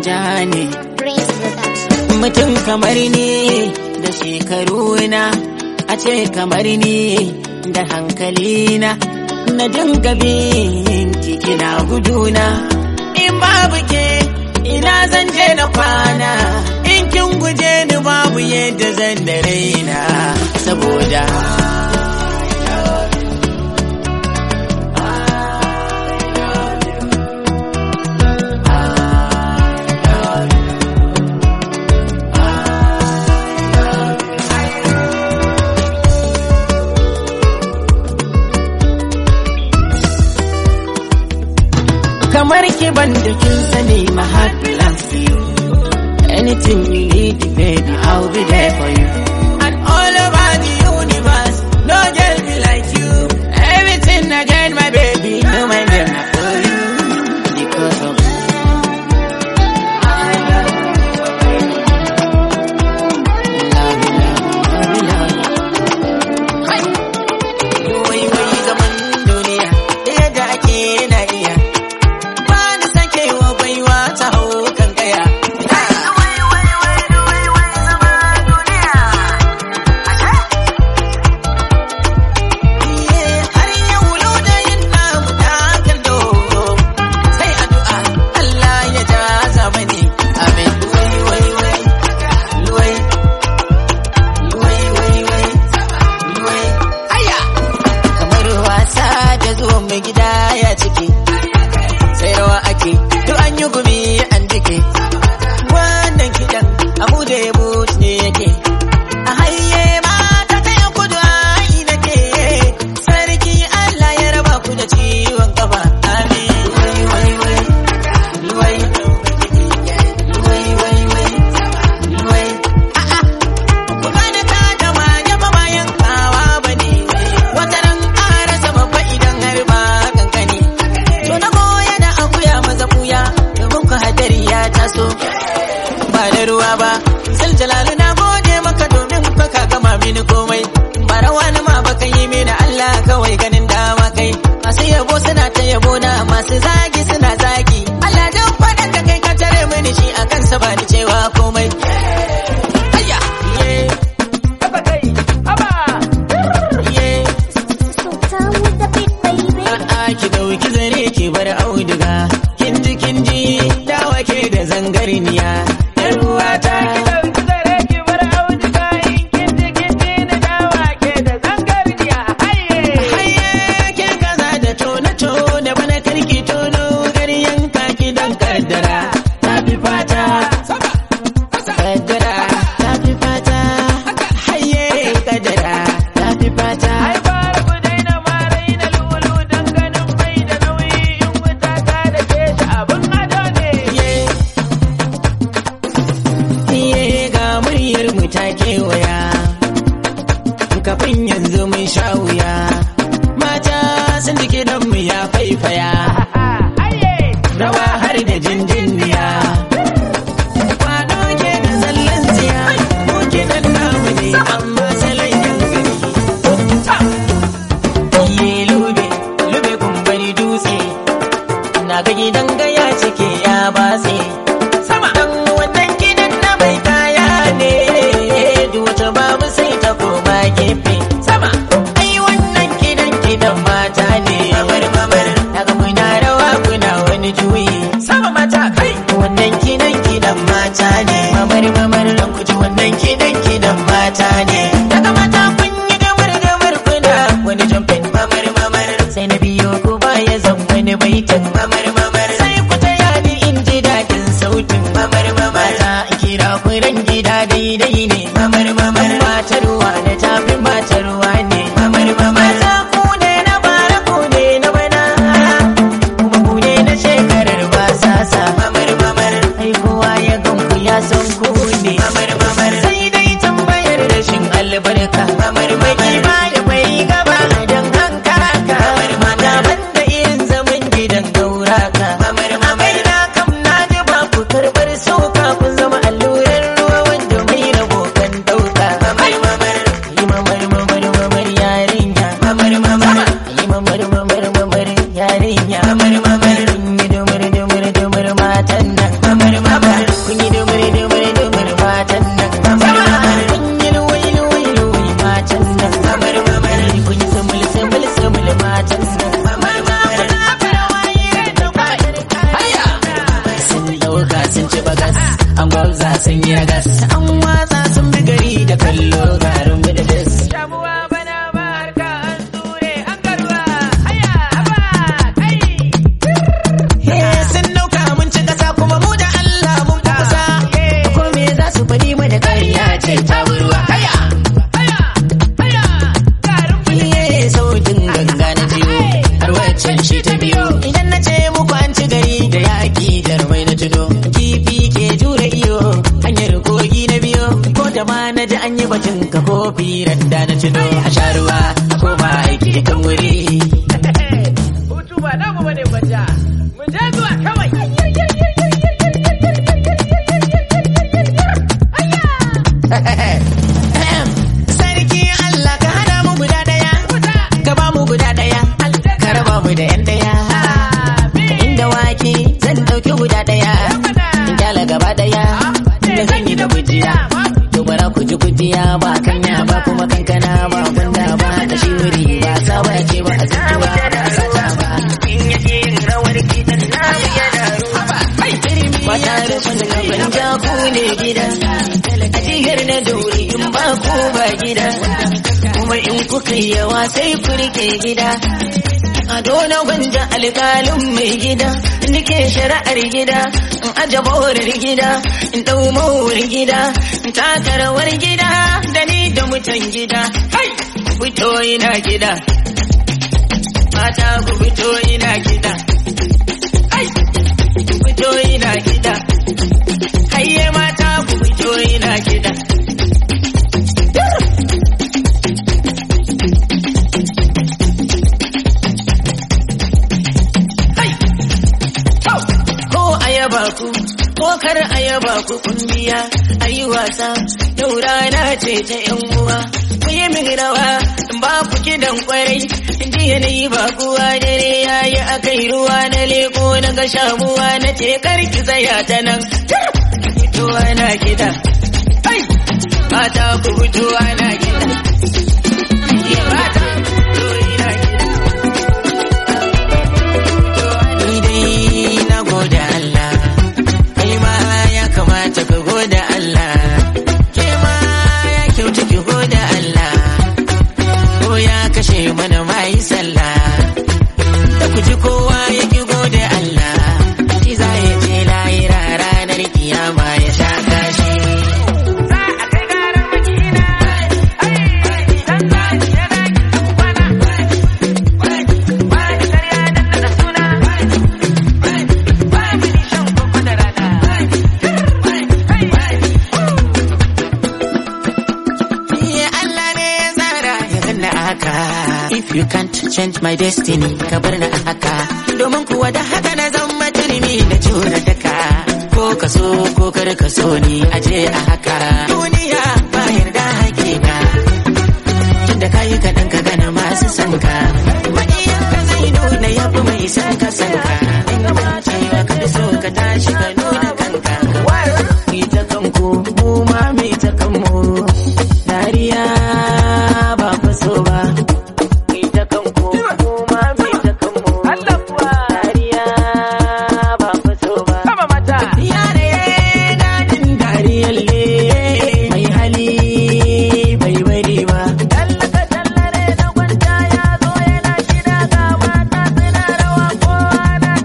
ja ne Prince Production. mutum kamar ni da shekaru na a ce kamar ni da hankali na na dinga bin kina guduna in babu ke ina zan je na kwana in kin guje ni babu yadda zan da raina saboda kamar ki ban da kin sani my heart belongs to you anything you need baby I'll be there for you and all over the universe no girl be like you everything I get my baby no my name not for you because of love you, love you, love you, love you. Wai wai zaman duniya da yadda ake na iya ba ni sakewa baiwa ta hau kan kaya. Iye, har yau launayin namu na kallo. Sai addu'a Allah ya ja zamani. Amin. Wai, wai, wai. Luwai. Luwai, wai, wai. Luwai. Aya! Kamar wasa da zuwan mai gida ya ciki. sai rawa ake duk an yi gumi an jike wannan kiɗan abu da ya ne yake a haye mata ta yan kudu ai nake sarki Allah ya raba ku da ciwon kafa amin wai wai wai wai wai wai wai wai a'a ku gane ta da manya ba bayan kawa bane wata ran ƙarasa babba idan har ba kankani To na goya da akuya maza kuya domin ku hadari ya taso. Ba da ruwa ba, zan jalalu na gode maka domin fa ka gama mini komai. Ba rawa ni ma baka yi mini Allah kawai ganin dama kai. Masu yabo suna ta yabo na masu zagi suna zagi. Allah dan faɗan da kai ka tare mini shi a kansa ba ni cewa komai. Ayya! Yeah. Yeah. Sultan with the beat, baby. A'a ki dauki zare ki bar auduga kin ji kin ji dawa ke da zangarniya yar uwata haye ke kaza da tona tona bana karki tono garyan kaki dan kaddara ta fi fata kaddara ta fi fata haye kaddara ta fi fata Iye ga muryar mu ta kewaya kafin yanzu mun sha wuya mata sun ji kidan mu ya faifaya rawa har da jinjiniya kwado ke da zallan tsiya mu kidan namu ne amma salon yan gari iye lube lube kumbari dutse na ga gidan gaya cike ya batse sama dan wannan gidan na mai kaya ne duk wata babu sai ta koma gefe sama ai wannan gidan gidan mata ne mamar mamar daga kuna rawa kuna wani juyi sama mata kai wannan gidan gidan mata ne mamar mamar dan kuji wannan gidan gidan mata ne daga mata kun yi gamar gamar kuna wani jamfin mamar mamar sai na biyo ku baya zan wani baitin mamar mamar sai shi ta biyo idan na ce muku an ci gari da yaƙi jarmai na tuno kifi ke jure iyo hanyar kogi na biyo ko da ma na ji an yi batun ka kofi randa na tuno a sha ruwa a koma aiki kan wuri Hutu ba namu bane gwanja. Mu je zuwa kawai. sarki Allah ka hada mu guda daya ka ba mu guda daya ka raba mu da yan daya inda wake zan dauki guda daya in kyala gaba daya da zan yi da gujiya to bara ku ji gujiya ba kanya ba kuma kankana ba gwanda ba da shi wuri ba sawa ce ba a zuwa ba sata ba in yake yin rawar kitan na yana ruwa mata da sun gaban jaku ne gida a jigar na dauri in ba ku ba gida kuma in kuka yi yawa sai ku rike gida a dona gwanja alƙalin mai gida nike shari'ar gida in aje borar gida in ɗau mawar gida in taka rawar gida da ni da mutan gida hai ku fito ina gida mata ku fito ina gida hai ku fito ina gida hayye mata ku fito ina gida ko ayaba ku ko kar ayaba ku kun biya ayi wasa yau rana ce ta yan uwa ku yi min rawa in ba ku kidan kwarai in ji yanayi ba kuwa dare yayi akai ruwa na leko na ga shamuwa na ce kar ki tsaya ta nan fitowa na gida ai mata ku fitowa na gida Ye mata, fito ina gida. Ni dai na gode Allah, kai ma ya kamata ka gode Allah, ke ma ya kyautu ki gode Allah, ko ya kashe mana mai sallah, da ku ji kowa ya ki gode Allah, shi za ya je lahira ranar kiyama ya sha kashi. Za a kai gara makina. Dan za ki yana ki kwana. Ba ni karya dan da suna. Ba ni shan koko da rana. Ya Allah ne ya tsara ya ganna a haka. If you can't change my destiny, ka bar ni a haka. Domin kuwa da haka na zama turmi da jura daka. Ko ka so ko kar ka so ni aje a haka. Duniya ba yarda hakika. Tunda ka yi kaɗan ka gana masu san ka. Maƙiyan ka zai nuna ya fi mai san ka san ka. In ba cewa ka fi so ka tashi ka nuna kanka. Mu ta kanku mu ma mu ta kanmu. Dariya ba ku so ba. Mu ta kanku mu ma mu ta kanmu. Allah kuwa. Dariya ba ku so ba. Kama mata. Yare dadin dariyalle mai hali bai bari ba. Tallaka tallare na gwanta ya zo yana shida ga mata suna rawa kowa na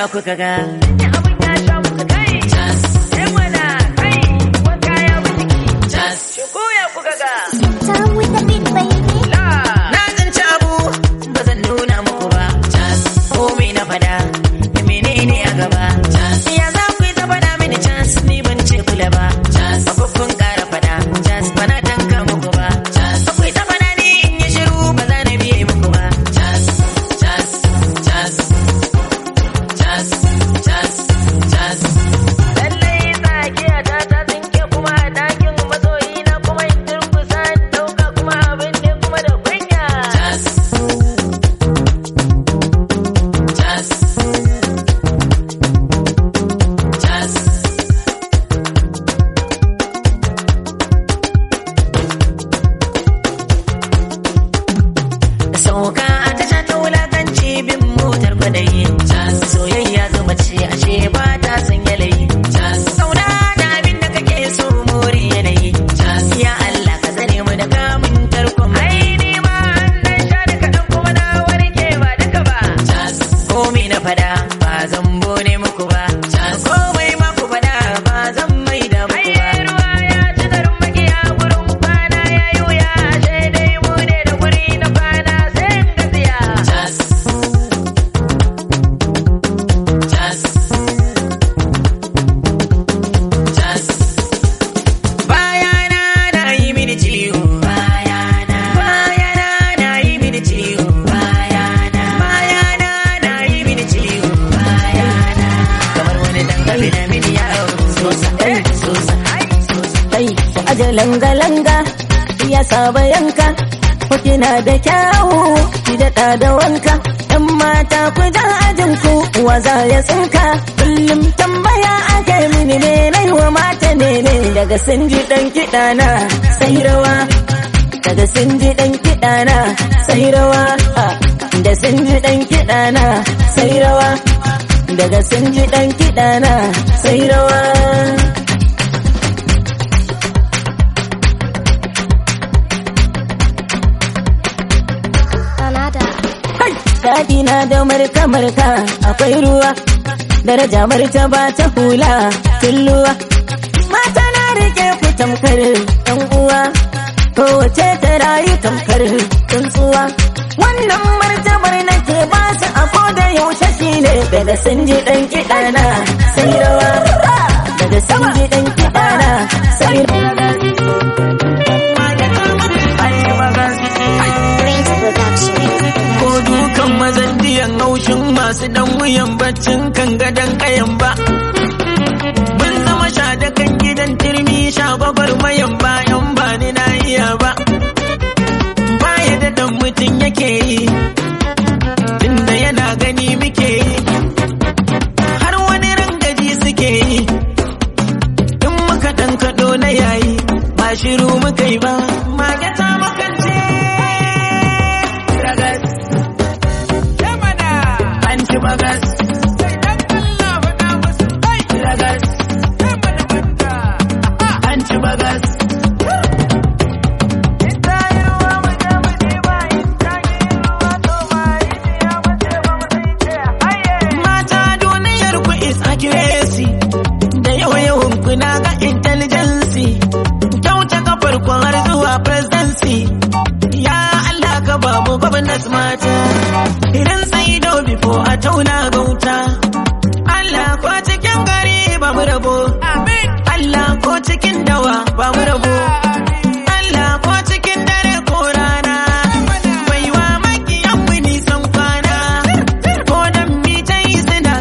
kuka ga Ni abin ya sha muku kai. cas Eh mana kai. Wanka ya bi jiki. cas Shigo ya kuka ga. Down with the beat, baby. La. na tsinci abu ba zan nuna muku ba cas komai na fada da menene a gaba cas ya za ku yi ta fada mini cas ni ban ce kula ba cas ba kun kara fada cas ba na tanka muku ba cas ku yi ta fada ni in yi shiru ba za na biye muku ba cas cas cas cas cas cas Lallai tsakiya ta ta tsinke kuma a ɗakin masoyi na kuma in durkusa in ɗauka kuma abin ne kuma da kunya. cas cas cas sauka a tasha ta wulakanci bin motar kwadayi soyayya zuma ce ashe ba ta san yalayi sauna da abin da kake so more yanayi ya Allah ka zane mu da kamun tarkon Ai ni ma an dan sha da kaɗan kuma na warke ba duka ba. komai na fada ba zan bone muku ba komai ma ku fada ba zan mai da muku ba Ai ruwa ya ci darin magiya gurin kwana ya yi wuya sai dai mu ne da guri na kwana sai in gaziya. Just, just, just. Bayana na yi mini ciwo. Bayana, bayana na yi mini ciwo. Bayana, bayana na yi mini ciwo. Bayana, kamar wani dangane na mini yawo. Sosa, eh, sosa, kai aje langa-langa ya saba yanka ko kina da kyawu ki daɗa da wanka ɗan mata ku ja ajin ku wa za ya tsinka kullum tambaya ake mini ne na wa mata ne ne daga sun ji ɗan kiɗa na sai rawa daga sun ji ɗan kiɗa na sai rawa ah, da sun ji ɗan kiɗa na sai rawa daga sun ji ɗan kiɗa na sai rawa Canada. Daɗi na da marka marka akwai ruwa daraja martaba ta hula tulluwa mata na rike ku tamkar ɗan uwa kowace ta rayu tamkar tsuntsuwa wannan martabar nake ba su a koda yaushe shine daga sun ji ɗan kiɗa na sai rawa daga sun ji ɗan kiɗa na sai Prince Production. ko dukan mazan diyan haushin masu dan wuyan baccin kan gadon kayan ba. Mun zama sha da kan gidan turmi sha gwagwar mayan bayan ba ni na iya ba. Baya da dan mutum yake yi, tunda yana gani muke yi. Har wani rangaji suke yi, in muka ɗan kaɗo na yayi, ba shiru muka yi ba. Mage ta makance. Ragas. an ci bagas. Ragas. An ci bagas. Mata duniyar ku is accuracy. Da yawa-yawan ku na ga intelligence. Kyauta kafar ku har zuwa presidency. Ya Allah ka ba mu gwamnati mata. Idan sai do before a tauna gauta. Allah ko cikin gari ba mu rabo. Allah ko cikin dawa ba mu rabo. Allah ko cikin dare ko rana. Baiwa makiyan mu nisan kwana. Ko dan mi ta yi suna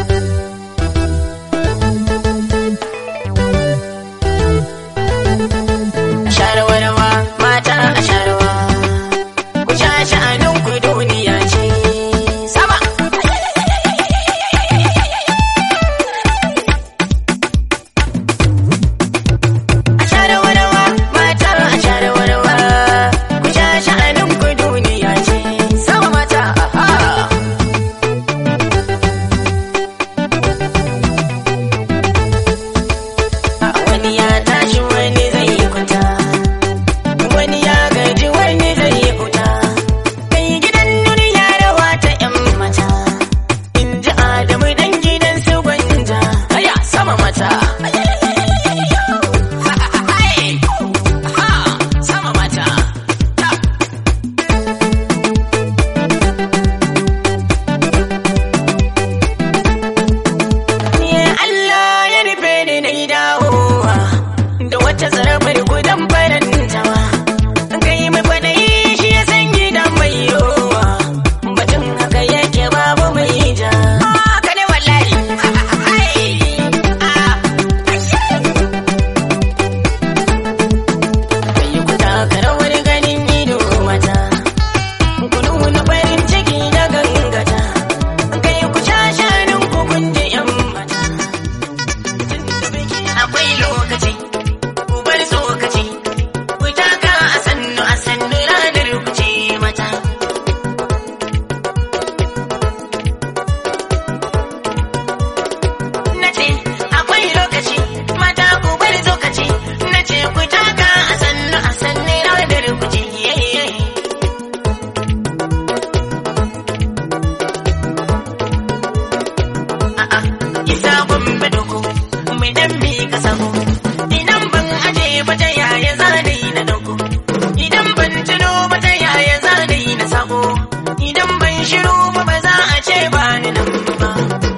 Sharwarwa mata a sharwa. Ku sha sha'anin ku duniya ce. Sama. A sharwarwa nisa gombe doko mai dan bi ka samu idan ban aje ba ta yaya zane na dauko idan ban tuno ba ta yaya zane na sako idan ban shiru ba ba za a ce ba ni nan ba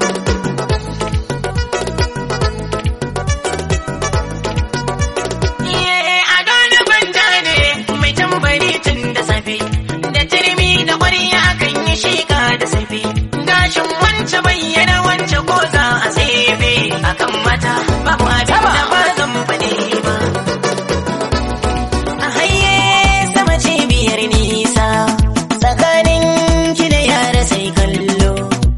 Iye a gane banta ne mai tambari tun da safe da turmi da ƙwarya kan yi shika da safe gashin wance bayyana wance ko za a tsefe akan mata babu abin da ba zan faɗi ba a haye sama cibiyar nisa tsakanin ki da yara sai kallo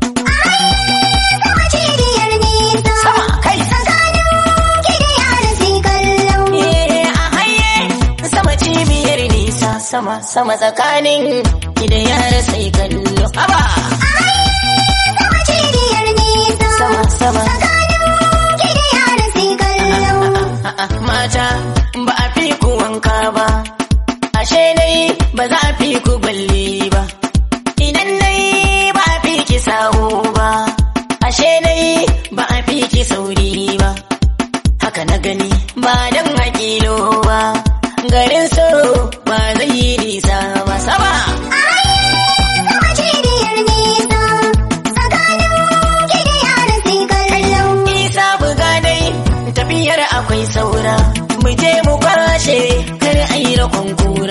Sama cibiyar nisa. sama kai Tsakanin ki da yara sai kallo. Iye a haye sama cibiyar nisa sama sama tsakanin ki da yara sai kallo haba Sama cibiyar nisa. sama sama Tsakanin ki da yara sai kallo. A'a, mata ba a fi ku wanka ba ashe dai ba za a fi ku balle ba idan dai ba a fi ki sawo ba ashe dai ba a fi ki sauri ba haka na gani ba dan hakilo ba garin so ba zai yi nisa ba sama Sama cibiyar nisa. Tsakanin ki da yara sai kallo. isa buga dai tafiyar akwai saura mu je mu kwashe kar a yi rakon kura